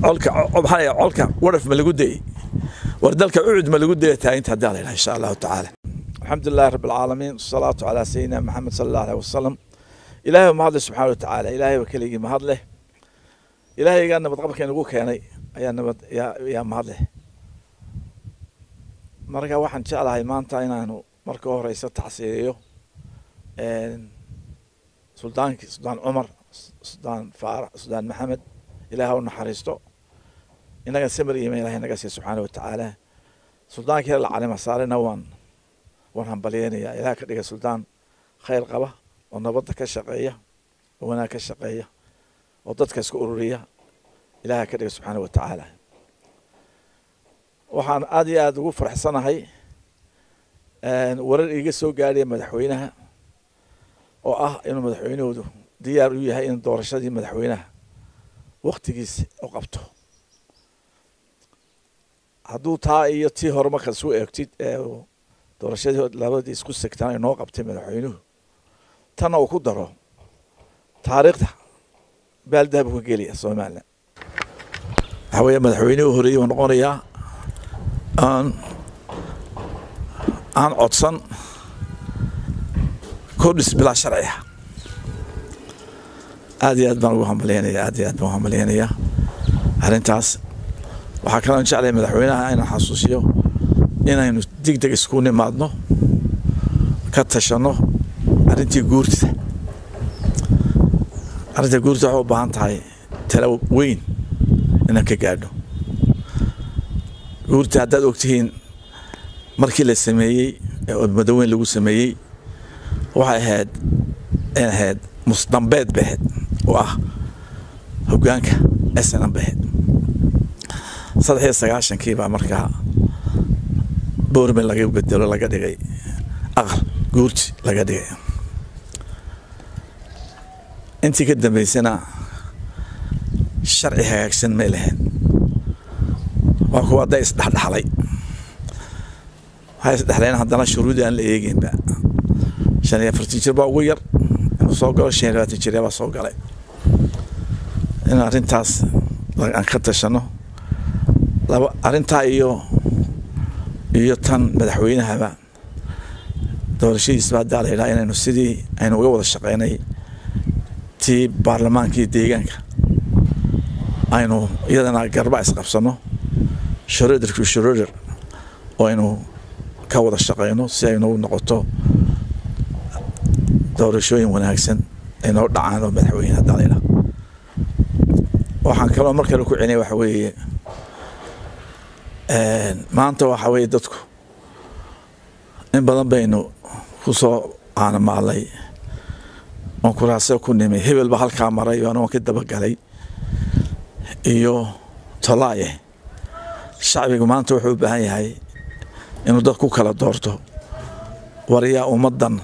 colka maxaa colka waraf ma lagu dayey war dalka ucud ma lagu daya taaginta haddii la yidhaha insha allahu tacaala alxamdu lilahi rabbi alcaalamiin wasalaatu calaa sayidina maxamed sala allahu aleyh wasalam ilaahay ba mahadle subxana wa tacaala ilaahay ba keligii mahad leh ilaahaygaa nabad qabka inagu keenay ayaa nabad yaa mahad leh marka waxaan jeclahay maanta inaanu marka horeysa tacsiiriyo suldaankii suldaan cumar suldaan faarax suldaan maxamed ilaah u naxariisto inaga samir iima ilahay naga siiya subxaana wa tacaala suldaankii la calima saarena waan waan hambalyeynaya ilaah ka dhiga suldaan khayr qaba oo nabadda ka shaqeeya oo wanaag ka shaqeeya oo dadka isku ururiya ilaah ka dhiga subxaana wa tacaala waxaan aada iyo aada ugu faraxsanahay warar iiga soo gaadhaya madaxweynaha oo ah inuu madaxweynahoodu diyaar u yahay in doorashadii madaxweynaha waktigiisa u qabto hadduu taa iyo tii hore markaad isu eegtid ee doorashadii labadii isku segtaan ay noo qabtay madaxweynuhu tanna uu ku daro taariikhda baaldahab ka gelaya somalilan waxaa weeye madaxweynihii horeeyey uu noqonayaa aan aan codsan kordhis bilaa sharciga aad iyo aad baan ugu hambalyeynaya aad iyo aad baan ugu hambalyeynaya arrintaas waxaa kaloon jeclaya madaxweynaha inaan xasuusiyo inaynu deg deg isku nimaadno ka tashanno arrintii guurtida arrinta guurtida waxay u baahan tahay talo weyn inaan ka gaadho guurta haddaad ogtihiin markii la sameeyey ee madaweyn lagu sameeyey waxay ahayd ay ahayd musdambeed bay ahayd oo ah hoggaanka snm bay ahayd saddex iyo sagaashankii baa markaa boorman laga bedelo laga dhigay aqal guurti laga dhigay intii ka dambeysana sharci hagaagsan may lahayn waa kuwa hadday isdhexdhexlay waxay isdhexleen haddana shuruudi aan la eeginba shan iyo afartan jir baa ugu yar inuu soo galo shan iyo labaatan jir baa soo galay in arrintaas aan ka tashano laba arrintaa iyo iyo tan madaxweynahaba doorashadiisba haddaa la yidhaha inaynu sidii aynu uga wada shaqeynay tii baarlamaankii deegaanka aynu iyadana garba isqabsano shoroderku shoroder oo aynu ka wada shaqeyno si aynu noqoto doorashooyin wanaagsan ay noo dhacaan oo madaxweyne haddaa la yidhaha waxaan kaloo mar kale ku celinaya waxa weeye maanta waxa weeye dadku in badan baynu ku soo aanamaalay oon kuraase ku nimay hebel ba halkaa maray oan waan ka dabagalay iyo tolaaye shacbigu maanta wuxuu u baahan yahay inuu dad ku kala doorto waryaa ummaddan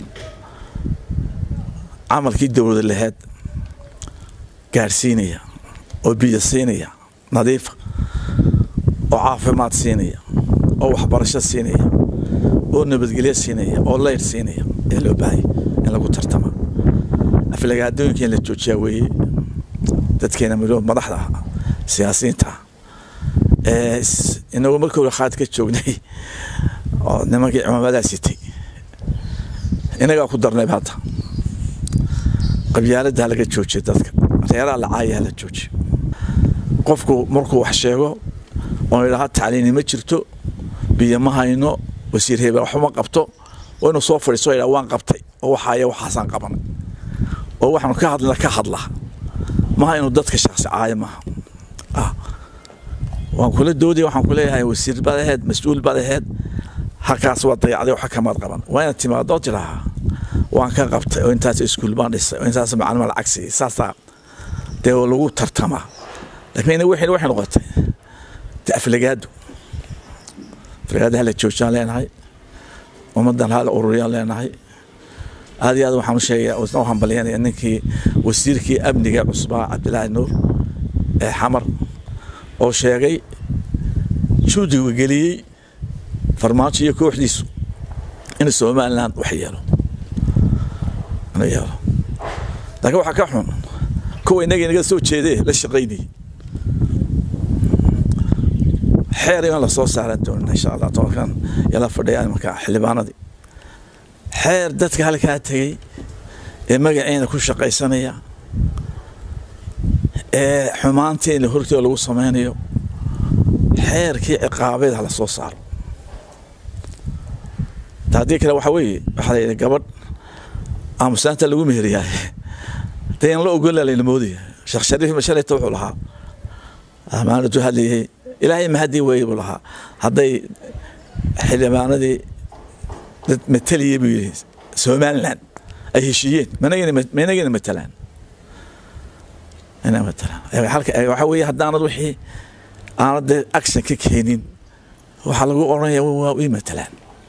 camalkii dowlada laheed gaadhsiinaya oo biyo siinaya nadiifa oo caafimaad siinaya oo waxbarasho siinaya oo nabadgelyo siinaya oo leyr siinaya ee loo baahaya in lagu tartama aflagaadooyinka in la joojiyaa weeye dadkeena midoo madaxda ah siyaasiyiinta ah inagu markii hore khaad ka joognay oo nimankii cimaamadaa sitay inagaa ku darnayba hadda qabyaaladdaa laga joojiya dadka reeraha lacaayaha la joojiya qofku markuu wax sheego oon idhaha tacliini ma jirto biyo ma hayno wasiir hebel waxuma qabto oo inuu soo fadhiiso idhaa waan qabtay oo waxaaya waxaasaan qabanay oo waxaanu ka hadlina ka hadla maha inuu dadka shaksi caayo maaha waan kula doodaya waxaan kuleeyahay wasiir baad aheed mas-uul baad aheed halkaas waa dayacday waxa kamaad qaban waa inaad timaadoo tidhaahaa waan ka qabtay oo intaas iskuul baan dhisay oo intaas macalima lacag siiyey saasaa dee lagu tartamaa laakiin wixii waxay noqotay de aflagaado aflagaado hala joojiyaan leenahay ummaddan hala ururiyaan leenahay aad iyo aad waxaan u sheegaya isna u hambalyanaya ninkii wasiirkii amniga cusbaa cabdilaahi nuur ee xamar oo sheegay juudiga geliyey farmaajo iyo kooxdiisu in somalilan wax yeelo inuu yeelo laakiin waxaa ka xun kuwa innaga inaga soo jeedee la shaqaynayay xeer in lasoo saaran doonina insha allah tobankan yala fadhiya imanka xildhibaanadii xeer dadka halkaa tegey ee magaceena ku shaqaysanaya ee xumaantii in hortooda lagu samaynayo xeerkii ciqaabeed hala soo saaro haddii kale waxa weeye waxaa la yidhi gabadh aamusaanta lagu meheriyaa dee in la ogola layna moodaya sheekh shariif mashalayta wuxuu lahaa amaanatu hadlayay ilaahay mahadii weeye buu lahaa hadday xildhibaanadii dad mataliyay buu yidhi somaliland ay heshiiyeen managana matalaan ina matalaan waxaa weeye haddaanad wixii aanad dee action ka keenin waxaa lagu odhanaya waa ii matalaan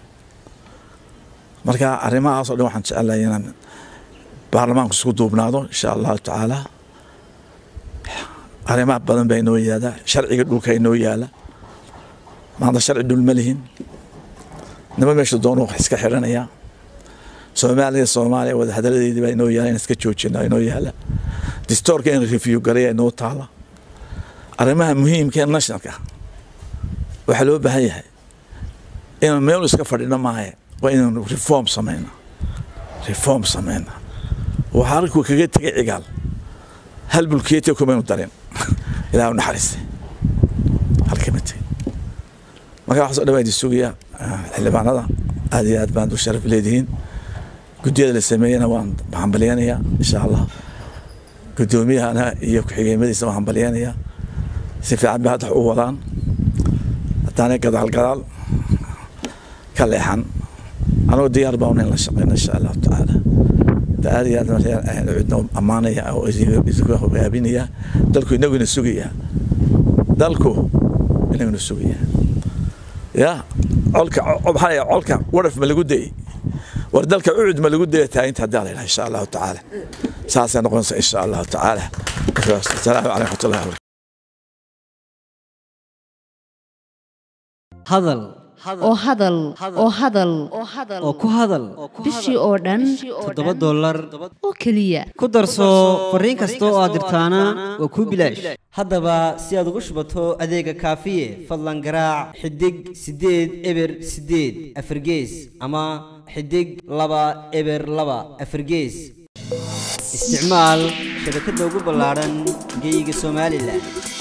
marka arrimahaas o dhan waxaan jecelahay inaan baarlamaanku isku duubnaado insha allahu tacaala arrimaha badan baa inoo yaala sharciga dhulka inoo yaala maanta sharci dhul ma lihin nima meesha doonu wax iska xidhanayaa soomaaliya soomaaliya wadahadaladeedii baa inoo yaala in iska joojina inoo yaala distoorka in review garaya inoo taala arrimaha muhiimka ee nationalka waxaa loo baahan yahay inaan meel iska fadhino maahe waa inaanu reform samayna reform samayna waxaa halkuu kaga tegay cigaal hal bulkeetiya kumaynu darin ilaah u naxariistay halkama tegin marka waxaas o dhan baa idin sugaya xildhibaanada aad iyo aad baan u sharaf leedihiin guddiyada la sameeyena waan hambalyanayaa insha allah guddoomiyahana iyo ku-xigeenmadiisa waan hambalyanayaa si fiican bay hadda u wadaan haddaanay gadaal gadaal ka leexan anuu diyaar baa in la shaqeyna insha allahu tacaala aad iyo aad cidno ammaanaya oo isku hogaabinaya dalku inaguna sugaya dalku inaguna sugaya ya colka maxaa colka waraf ma lagu dayey war dalka ucud ma lagu daya taaginta haddaa la yidhaha insha allahu tacaala saasay noqonaysa insha allahu tacaala asalaamu calaykum watullahi wabarakatu hadal oo hadal oo hadal oo ku hadal bishii oo dhan toddoba dollar oo keliya ku darso fariin kasta oo aad dirtaana waa kuu bilaash haddaba si aad ugu shubato adeega kaafiye fadlan garaac xidig siddeed eber siddeed afargees ama xidig laba eber laba afargees isticmaal shabakadda ugu ballaadhan geeyiga somalilan